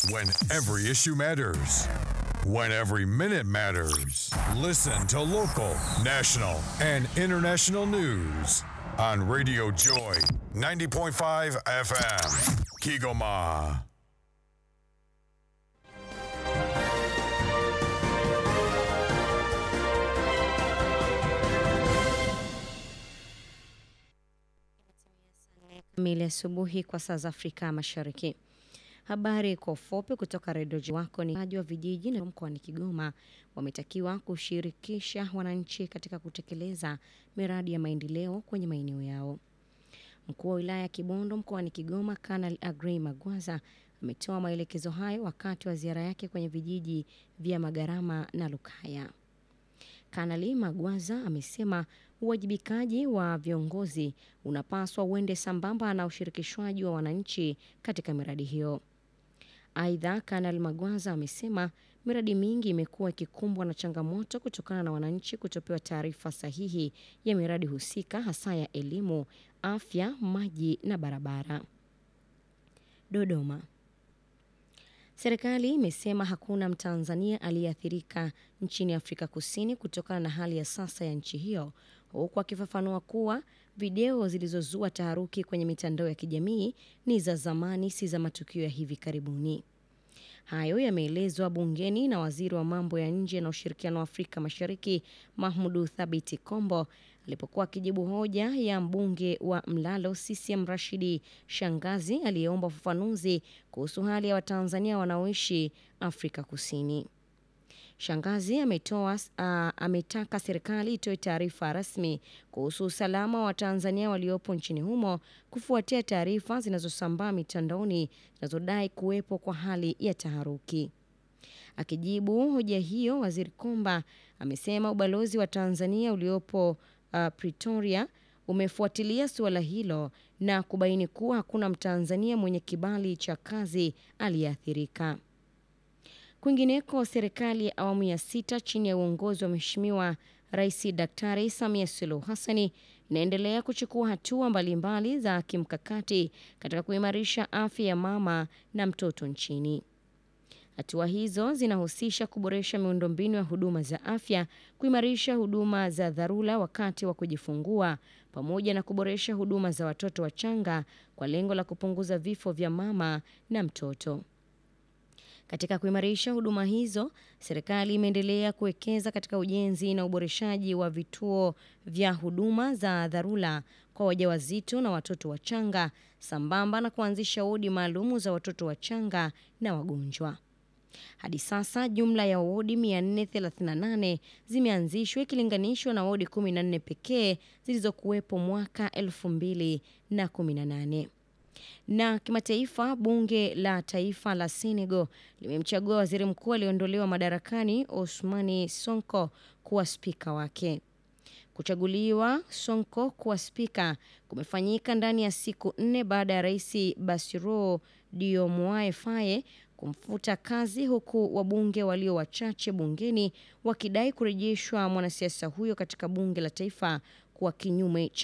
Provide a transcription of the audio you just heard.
When every issue matters. When every minute matters. Listen to local, national, and international news on Radio Joy 90.5 FM. Kigoma. kamili asubuhi kwa saa za Afrika Mashariki. Habari kwa ufupi kutoka redio wako ni waji wa vijiji na mkoani Kigoma wametakiwa kushirikisha wananchi katika kutekeleza miradi ya maendeleo kwenye maeneo yao. Mkuu wa wilaya ya Kibondo mkoani Kigoma, Kanali Agrey Magwaza ametoa maelekezo hayo wakati wa ziara yake kwenye vijiji vya Magarama na Lukaya. Kanali Magwaza amesema uwajibikaji wa viongozi unapaswa uende sambamba na ushirikishwaji wa wananchi katika miradi hiyo. Aidha, Kanali Magwaza amesema miradi mingi imekuwa ikikumbwa na changamoto kutokana na wananchi kutopewa taarifa sahihi ya miradi husika, hasa ya elimu, afya, maji na barabara. Dodoma. Serikali imesema hakuna Mtanzania aliyeathirika nchini Afrika Kusini kutokana na hali ya sasa ya nchi hiyo, huku akifafanua kuwa video zilizozua taharuki kwenye mitandao ya kijamii ni za zamani, si za matukio ya hivi karibuni. Hayo yameelezwa bungeni na waziri wa mambo ya nje na ushirikiano wa Afrika Mashariki Mahmudu Thabiti Kombo alipokuwa akijibu hoja ya mbunge wa Mlalo CCM Rashidi Shangazi aliyeomba ufafanuzi kuhusu hali ya Watanzania wanaoishi Afrika Kusini. Shangazi ametoa uh, ametaka serikali itoe taarifa rasmi kuhusu usalama wa Watanzania waliopo nchini humo kufuatia taarifa zinazosambaa mitandaoni zinazodai kuwepo kwa hali ya taharuki. Akijibu hoja hiyo, Waziri Komba amesema ubalozi wa Tanzania uliopo uh, Pretoria umefuatilia suala hilo na kubaini kuwa hakuna Mtanzania mwenye kibali cha kazi aliyeathirika. Kwingineko, serikali ya awamu ya sita chini ya uongozi wa Mheshimiwa Rais Daktari Samia Suluhu Hassani inaendelea kuchukua hatua mbalimbali za kimkakati katika kuimarisha afya ya mama na mtoto nchini. Hatua hizo zinahusisha kuboresha miundombinu ya huduma za afya, kuimarisha huduma za dharura wakati wa kujifungua, pamoja na kuboresha huduma za watoto wachanga kwa lengo la kupunguza vifo vya mama na mtoto. Katika kuimarisha huduma hizo, serikali imeendelea kuwekeza katika ujenzi na uboreshaji wa vituo vya huduma za dharura kwa wajawazito na watoto wachanga, sambamba na kuanzisha wodi maalumu za watoto wachanga na wagonjwa. Hadi sasa jumla ya wodi 438 zimeanzishwa ikilinganishwa na wodi 14 pekee zilizokuwepo mwaka 2018. Na kimataifa, bunge la taifa la Senegal limemchagua waziri mkuu aliyeondolewa madarakani Ousmane Sonko kuwa spika wake. Kuchaguliwa Sonko kuwa spika kumefanyika ndani ya siku nne baada ya rais Bassirou Diomaye Faye kumfuta kazi, huku wabunge walio wachache bungeni wakidai kurejeshwa mwanasiasa huyo katika bunge la taifa kwa kinyume cha